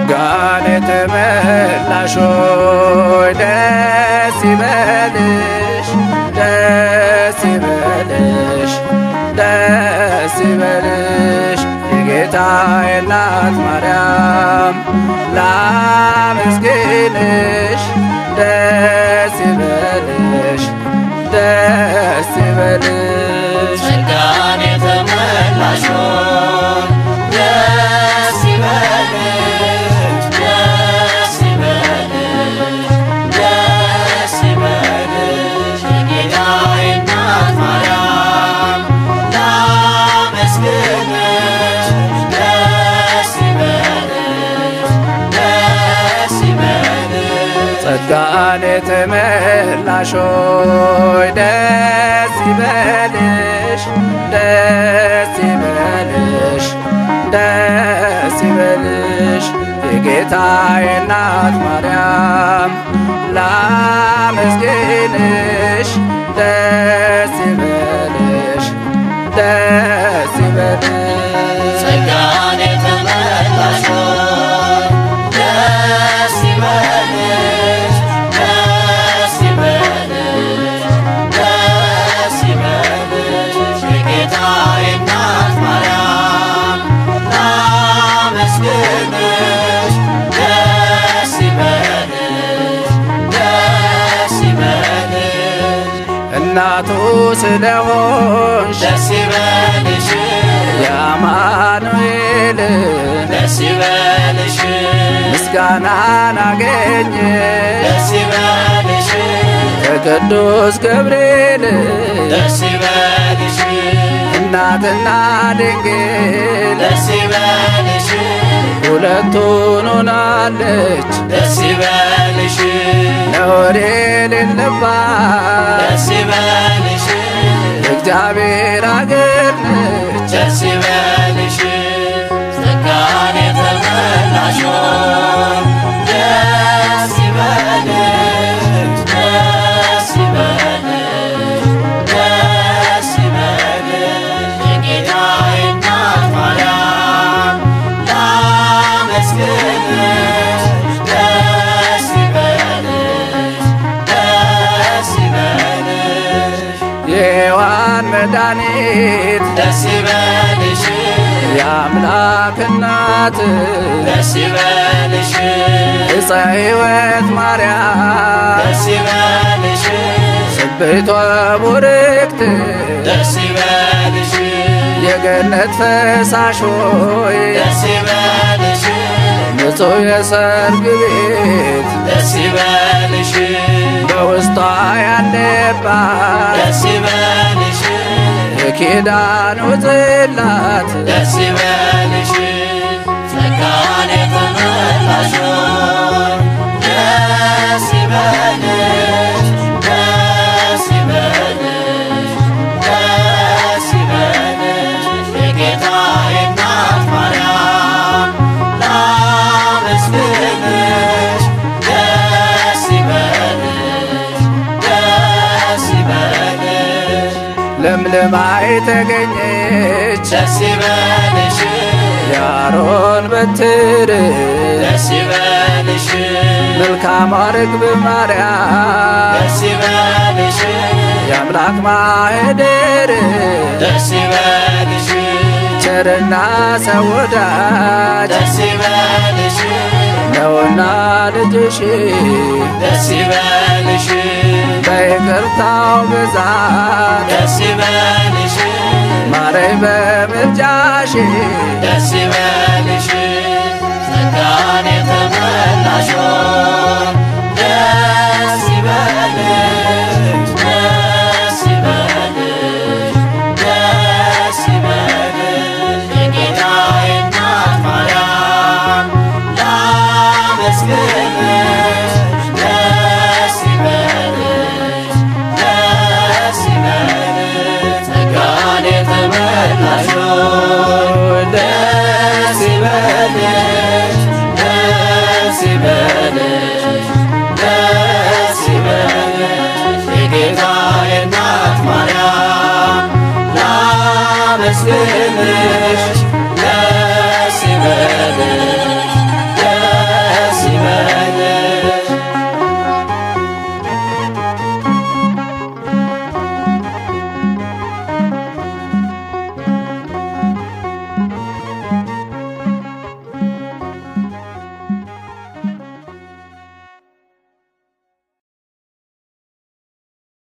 ጸጋን የተመላሽ ሆይ ደስ ይበልሽ ደስ ይበልሽ ደስ ይበልሽ የጌታዬ እናት ማርያም ላመስግንሽ ደስ ይበልሽ ደስ ይበልሽ ጸጋን የተመላሽ ሆይ ደስ ይበልሽ ደስ ይበልሽ ደስ ይበልሽ የጌታዬ እናት ማርያም ላመስግንሽ ደስ ይበልሽ ደስ ይበልሽ ጸጋን የተመላሽ ሆይ ደስ ይበልሽ ደስ ይበልሽ ደስ ይበልሽ የጌታዬ እናት ማርያም ላመስግንሽ ደስ ይበልሽ ደስ ይበልሽ ጸጋን የተመላሽ ሆይ ደስ ይበልሽ ደስ ይበልሽ ደስ ይበልሽ የጌታዬ እናት ማርያም ላመስግንሽ ደስ ይበልሽ ደስ ይበልሽ እናቱ ስለሆንሽ ደስ ይበልሽ የአማኑኤል ደስ ይበልሽ ምስጋናን አገኘሽ ደስ ይበልሽ ከቅዱስ ገብርኤል ደስ ይበልሽ እናትና ድንግል ደስ ይበልሽ ሁለቱን ሆናለች ደስ ይበልሽ ነውር የሌለባት ደስ ይበልሽ እግዚአብሔር አገር ነች ደስ ይበልሽ ጸጋን የተመላሽ ሆይ ደስ ይበልሽ ደስ ይበልሽ ደስ ይበልሽ የጌታዬ እናት ማርያም ላመስግንሽ ደስ ይበልሽ ደስ ይበልሽ የሔዋን መድኃኒት ደስ ይበልሽ የአምላክ እናት ደስ ይበልሽ ዕፀ ሕይወት ማርያም ደስ ይበልሽ ስብሕቷ ቡርክት ደስ ይበልሽ የገነት ፈሳሽ ሆይ ደስ ይበልሽ ንጹሕ የሰርግ ቤት ደስ ይበልሽ በውስጧ ያለባት ደስ ይበልሽ የኪዳኑ ጽላት ደስ ይበልሽ ጸጋን የተመላሽ ሆይ ደስ ይበልሽ ደስ ይበልሽ ደስ ይበልሽ የጌታዬ እናት ማርያም ላመስግንሽ ደስ ይበልሽ ደስ ይበልሽ ለምልማ የተገኘች ደስ ይበልሽ የአሮን በትር ደስ ይበልሽ መልካሟ ርግብ ማርያም ደስ ይበልሽ የአምላክ ማህደር ደስ ይበልሽ ቸርና ሰው ወዳጅ ደስ ይበልሽ ነውና ልጅሽ ደስ ይበልሽ በይቅርታው ብዛት ደስ ይበልሽ ማረይ በምልጃሽ ደስ ይበልሽ ጸጋን የተመላሽ ሆይ ደስ ይበልሽ ደስ ይበልሽ ደስ ይበልሽ የጌታዬ እናት ማርያም ላመስግንሽ ደስ ይበልሽ ደስ ይበልሽ ጸጋን የተመላሽ ሆይ ደስ ይበልሽ ደስ ይበልሽ